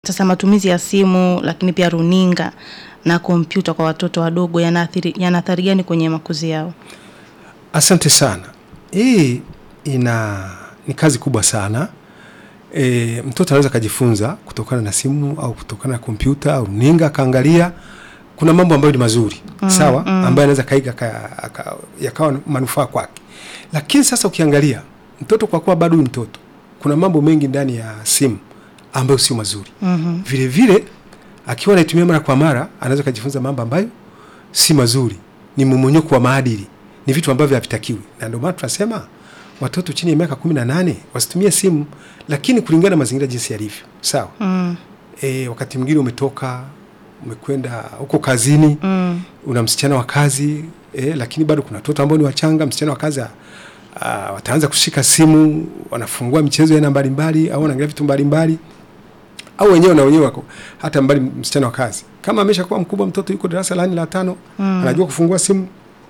Sasa matumizi ya simu lakini pia runinga na kompyuta kwa watoto wadogo yanaathiri yana athari gani kwenye makuzi yao? Asante sana. Hii ina ni kazi kubwa sana. E, mtoto anaweza akajifunza kutokana na simu au kutokana na kompyuta au runinga akaangalia. Kuna mambo ambayo ni mazuri Mm, sawa, mm. ambayo anaweza kaiga aka- aka- yakawa manufaa kwake, lakini sasa ukiangalia mtoto kwa kuwa bado ni mtoto, kuna mambo mengi ndani ya simu ambayo sio mazuri. Mhm. Vile vile akiwa anaitumia mara kwa mara, anaweza kujifunza mambo ambayo si mazuri, ni mmonyoko wa maadili, ni vitu ambavyo havitakiwi, na ndio maana tunasema watoto chini ya miaka kumi na nane wasitumie simu, lakini kulingana na mazingira jinsi yalivyo. Sawa. Mm. E, wakati mwingine umetoka umekwenda huko kazini Mm. una msichana wa kazi e, lakini bado kuna watoto ambao ni wachanga. Msichana wa kazi ah, wataanza kushika simu, wanafungua michezo ya aina mbalimbali, au wanaangalia vitu mbalimbali, au wenyewe na wenyewe wako hata mbali. Msichana wa kazi kama ameshakuwa mkubwa, mtoto yuko darasa la nne la tano, Mm. anajua kufungua simu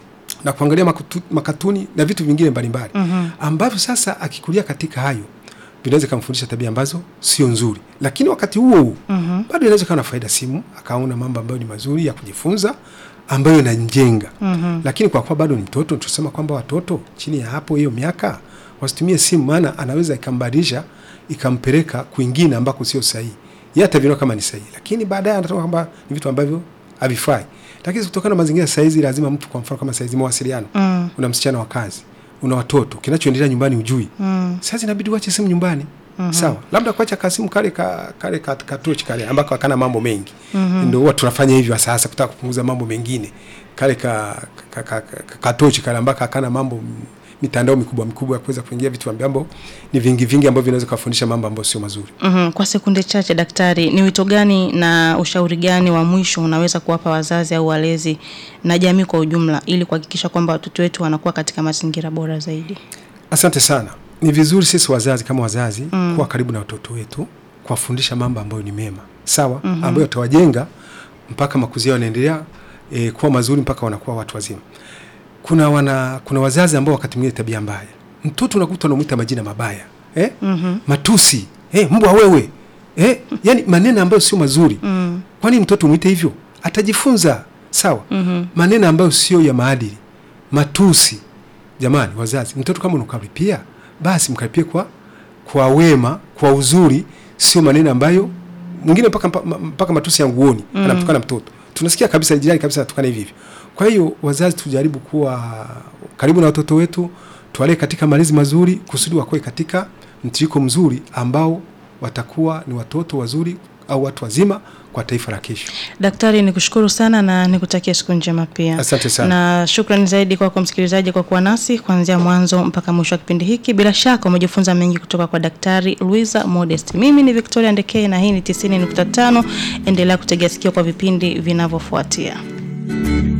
na kuangalia makutu, makatuni na vitu vingine mbalimbali Mhm. ambavyo sasa akikulia katika hayo vinaweza kumfundisha tabia ambazo sio nzuri, lakini wakati huo huo Mhm. bado inaweza kuwa na faida simu, akaona mambo ambayo ni mazuri ya kujifunza ambayo inamjenga. Mhm. Lakini kwa kuwa bado ni mtoto, tunasema kwamba watoto chini ya hapo hiyo miaka wasitumie simu, maana anaweza ikambadilisha ikampeleka kwingine ambako sio sahihi. Yeye ataviona kama ni sahihi, lakini baadaye anatoka kwamba ni vitu ambavyo havifai. Lakini kutokana na mazingira saizi, lazima mtu, kwa mfano kama saizi mawasiliano, Mm. una msichana wa kazi, una watoto, kinachoendelea nyumbani hujui Mm. sasa inabidi uache simu nyumbani. Mhm. Sawa, labda kuacha kasimu kale ka, kale ka, katochi kale ambako hakana mambo mengi Mhm. ndio huwa tunafanya hivyo sasa, kutaka kupunguza mambo mengine, kale ka, ka, ka, ka, katochi kale ambako hakana mambo m- mitandao mikubwa mikubwa ya kuweza kuingia vitu ambavyo ni vingi vingi ambavyo vinaweza kufundisha mambo ambayo sio mazuri. Mhm. Kwa sekunde chache, daktari, ni wito gani na ushauri gani wa mwisho unaweza kuwapa wazazi au walezi na jamii kwa ujumla ili kuhakikisha kwamba watoto wetu wanakuwa katika mazingira bora zaidi? Asante sana. Ni vizuri sisi wazazi kama wazazi Mm. kuwa karibu na watoto wetu, kuwafundisha mambo ambayo ni mema, sawa, Mhm. ambayo yatawajenga mpaka makuzi yao yanaendelea e, kuwa mazuri mpaka wanakuwa watu wazima. Kuna wana, kuna wazazi ambao wakati mwingine tabia mbaya, mtoto unakuta unamwita majina mabaya eh? Mhm. matusi eh, mbwa wewe eh? yani maneno ambayo sio mazuri. Mm. Kwani mtoto umwite hivyo? Atajifunza sawa Mhm. maneno ambayo sio ya maadili, matusi. Jamani wazazi, mtoto kama unakaripia, basi mkaripie kwa kwa wema, kwa uzuri, sio maneno ambayo mwingine mpaka mpaka, mpaka matusi ya nguoni Mm. anamtukana mtoto. Tunasikia kabisa jirani kabisa anatukana hivi hivi. Kwa hiyo wazazi, tujaribu kuwa karibu na watoto wetu, tuwalee katika malezi mazuri, kusudi wakoe katika mtiriko mzuri ambao watakuwa ni watoto wazuri au watu wazima kwa taifa la kesho. Daktari, nikushukuru sana na nikutakia siku njema pia. Asante sana. Na shukrani zaidi kwako msikilizaji kwa kuwa nasi kuanzia mwanzo mpaka mwisho wa kipindi hiki. Bila shaka umejifunza mengi kutoka kwa Daktari Luisa Modest. Mimi ni Victoria Ndekei na hii ni 90.5. Endelea kutegea sikio kwa vipindi vinavyofuatia.